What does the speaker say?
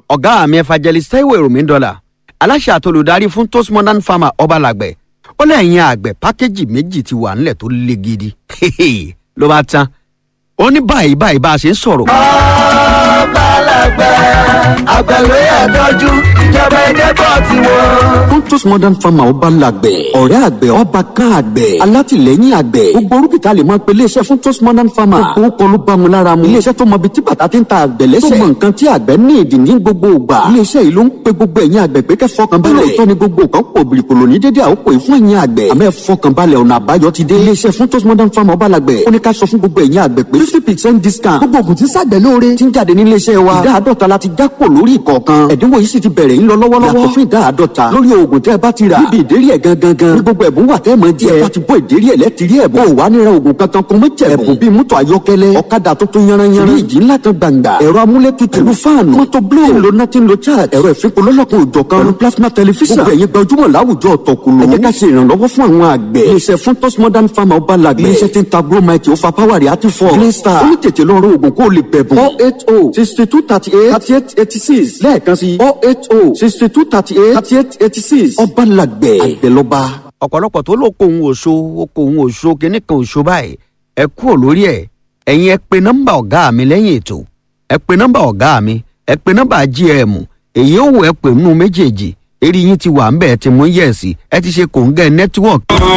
ọ̀gá mi evangelist taiwo èròmí dọ́là aláṣẹ àtolùdarí fún toast modern farmer ọbalàgbẹ̀ ó lẹ́yìn àgbẹ̀ pákéjì méjì ti wà nílẹ̀ tó le gidi ló bá tán ó ní báyìí báyìí bá a ṣe ń sọ̀rọ̀. ọbalàgbẹ̀ àgbẹ̀wé ẹ̀dọ́jú ìjọba ẹ̀jẹ̀ bọ̀ ti wọ́n. Pontus Modern Farmer ọba làgbẹ̀. ọ̀rẹ́ àgbẹ̀ ọba kan àgbẹ̀. alátìlẹ́yìn àgbẹ̀. gbogbo orúkìtà lè máa pe iléeṣẹ́ fún Pontus Modern Farmer. gbogbo kọ́ ló bá mu lára mu. iléeṣẹ́ tó mọ ibi tí bàtà ti ń ta àgbẹ̀ lẹ́sẹ̀. tó mọ nǹkan tí àgbẹ̀ ní ìdí ní gbogbo ìgbà. iléeṣẹ́ yìí ló ń pe gbogbo ẹ̀yin àgbẹ̀ pé kẹ́ fọkàn balẹ̀. lóòótọ́ ni gbogbo nǹkan pò bìrìkòlò ní dédé àkókò yìí fún ẹ̀yin àgbẹ̀. àmọ́ ẹ fọkàn balẹ̀ ọ̀nà àbáyọ ti dé. iléeṣẹ́ fún Pontus Modern Farmer ọba làgbẹ̀. ó ní ká sọ fún gbogbo ẹ̀yin àgbẹ̀ pé fifty percent discount. gbogbo ògùn tí sàgbẹ̀ lóore ti ń jáde ní iléeṣẹ́ wa. ìdá àádọ́ta la ti já kò lórí ìkọ̀ọ̀kan. ẹ̀dínwó yìí sì ti bẹ̀rẹ̀ ń lọ lọ́wọ́lọ́wọ́. yàtọ̀ fún ìdá àádọ́ta lórí oògùn tẹ́ ẹ bá ti rà. níbi ìdérí ẹ̀ gangan gan. ní gbogbo ẹ̀bùn wà tẹ́ ẹ mọ̀ jẹ́. ẹ bá ti bọ́ ìdérí ẹ̀ lẹ́tìrí ẹ̀bùn. ó wà nira oògùn kankan kó mọ́ jẹ̀ ẹ̀bùn bíi mọ́tò ayọ́kẹ́lẹ́ ọ̀kadà tuntun yanranyanran. fíríjì ńlá kan gbàǹgbà. ẹ̀rọ amúlétutù. pẹ̀lú fáànù. mọ́tò bló. tí ń lo nothing lo charge. ẹ̀rọ ìfipò lọ́lọ́kan òjọ̀ kan. pẹ̀lú plasma television. gbogbo ẹ̀yin gbajúmọ̀ láwùjọ ọ̀tọ̀kùlù. ẹ jẹ́ ká ṣe ìrànlọ́wọ́ fún àwọn àgbẹ̀. iléeṣẹ́ fún tos modern farmer ọba làgbẹ̀. iléeṣẹ́ tí ń ta bromite ó fa power rẹ̀ àti fọ́. green star. ó ní tètè lọ rọ oògùn kó o lè bẹ̀bùn. four eight oh sixty two thirty eight thirty eight eighty six lẹ́ẹ̀kan sí four eight oh sixty two thirty eight thirty eight eighty six ọba làgbẹ̀ àgbẹ̀lọba. ọ̀pọ̀lọpọ̀ tó ló kó òun òṣó ó kó òun òṣó kinní kan òṣó báyìí ẹ kúrò lórí ẹ̀ ẹ̀yin ẹ pe nọ́mbà ọ̀gá mi lẹ́yìn ètò ẹ pe nọ́mbà ọ̀gá mi ẹ pe nọ́mbà gm èyí ò wọ ẹ pè nínú méjèèjì eré yín ti wà ń bẹ̀ ẹ ti mú yẹ̀sì ẹ ti ṣe kòńgẹ́ nẹ́tíwọ̀kì.